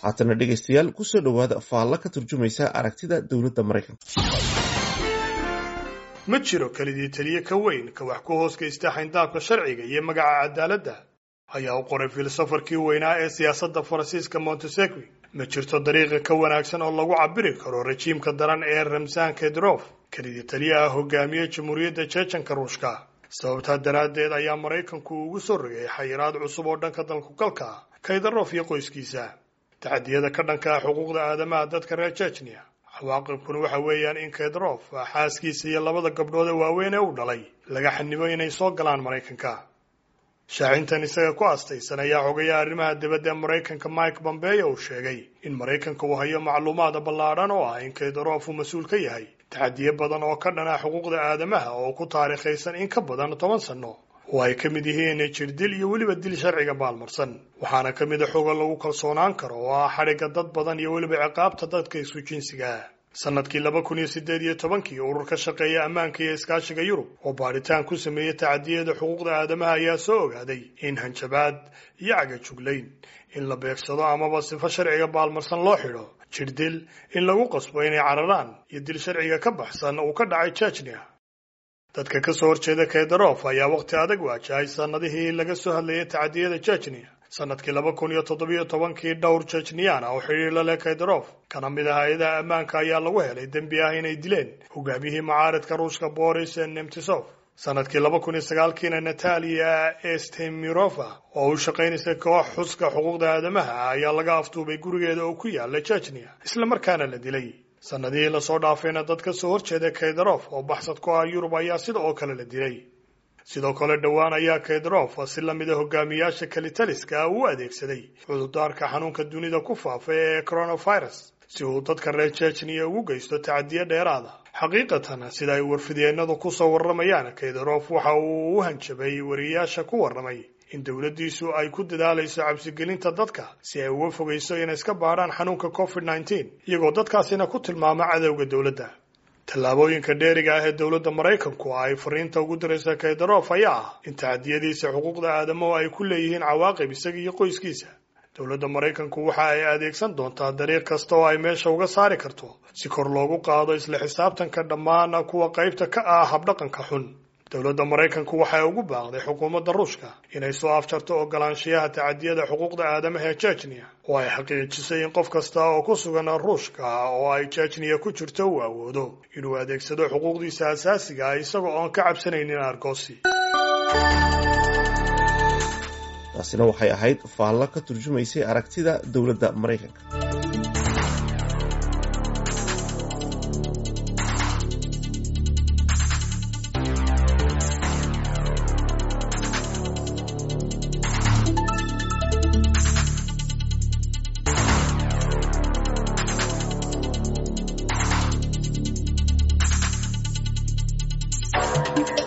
haatana dhegaystayaal kusoo dhowaada faalla ka turjumaysa aragtida dowladda maraykanka ma jiro kelidii teliye ka weyn ka wax ku hoos geysta xayndaabka sharciga iyo magaca cadaaladda ayaa u qoray filosofarkii weynaa ee siyaasadda faransiiska montesegui ma jirto dariiqa ka wanaagsan oo lagu cabiri karo rajiimka daran ee ramsan kedrof kelidii taliyaha hogaamiye jamhuuriyadda jeejanka ruushka sababtaa daraaddeed ayaa maraykanku ugu soo rogay xayiraad cusub oo dhanka dalkugalka kaydarof iyo qoyskiisa taxadiyada ka dhanka ah xuquuqda aadamaha dadka reer jejnia cawaaqibkuna waxa weeyaan in kedrof xaaskiisa iyo labada gabdhood ee waaweyn ee u dhalay laga xanibo inay soo galaan maraykanka shaacintan isaga ku astaysan ayaa xogayaa arrimaha dibadda ee maraykanka mike pompeo uu sheegay in maraykanka uu hayo macluumaad ballaadhan oo ah in kaydarof uu mas-uul ka yahay taxadiyo badan oo ka dhan ah xuquuqda aadamaha oo ku taariikhaysan in ka badan toban sanno oo ay ka mid yihiin jirdil iyo weliba dil sharciga baalmarsan waxaana ka mid a xoga lagu kalsoonaan karo oo ah xadhigga dad badan iyo weliba ciqaabta dadka isu jinsiga ah sanadkii laba kun iyo siddeed iyo tobankii urur ka shaqeeya ammaanka iyo iskaashiga yurub oo baadhitaan ku sameeyey tacadiyada xuquuqda aadamaha ayaa soo ogaaday in hanjabaad iyo cagajuglayn in la beegsado amaba sifo sharciga baalmarsan loo xidho jirdil in lagu qasbo inay cararaan iyo dil sharciga ka baxsan uu ka dhacay jejnia dadka ka soo horjeeda kaydarof ayaa waqti adag waajahay sanadihii laga soo hadlayay tacadiyada jejnia sanadkii laba kun iyo toddobiyo tobankii dhowr jejniyana oo xidhiir la leh kaydarof kana mid ah hay-adaha ammaanka ayaa lagu helay dembi ah inay dileen hogaamiyihii mucaaridka ruushka boris nemtisov sanadkii laba kun iyo sagaalkiina natalia estemirova oo u shaqaynaysa koox xuska xuquuqda aadamaha ayaa laga afduubay gurigeeda oo ku yaala jejnia islamarkaana la dilay sanadihii lasoo dhaafayna dad ka soo horjeeda kaydarof oo baxsad ku ah yurub ayaa sida oo kale la dilay sidoo kale dhowaan ayaa kaydarof si lamida hogaamiyaasha kalitaliska u adeegsaday cudurdaarka xanuunka dunida ku faafa ee coronavirus si uu dadka reer jejniya ugu geysto tacadiyo dheeraada xaqiiqatan sida ay warfidyeenadu kusoo warramayaan kaydarof waxa uu u hanjabay wariyaasha ku warramay in dowladdiisu ay ku dadaalayso cabsigelinta dadka si ay uga fogayso inay iska baadhaan xanuunka covid nneteen iyagoo dadkaasina ku tilmaama cadowga dowladda tallaabooyinka dheeriga ah ee dowladda maraykanku ay fariinta ugu diraysa kaydarof ayaa ah in tacadiyadiisa xuquuqda aadamuhu ay ku leeyihiin cawaaqib isaga iyo qoyskiisa dowladda maraykanku waxa ay adeegsan doontaa dariiq kasta oo ay meesha uga saari karto si kor loogu qaado isla xisaabtanka dhammaan kuwa qaybta ka ah habdhaqanka xun dowladda maraykanku waxay ugu baaqday xukuumadda ruushka inay soo afjarto ogolaanshiyaha tacadiyada xuquuqda aadamaha ee jejnia oo ay xaqiijisay in qof kasta oo ku sugan ruushka oo ay jejniya ku jirto uu awoodo inuu adeegsado xuquuqdiisa asaasiga ah isaga oon ka cabsanaynin argoosi taasina waxay ahayd faallo ka turjumaysay aragtida dowladda maraykanka thank you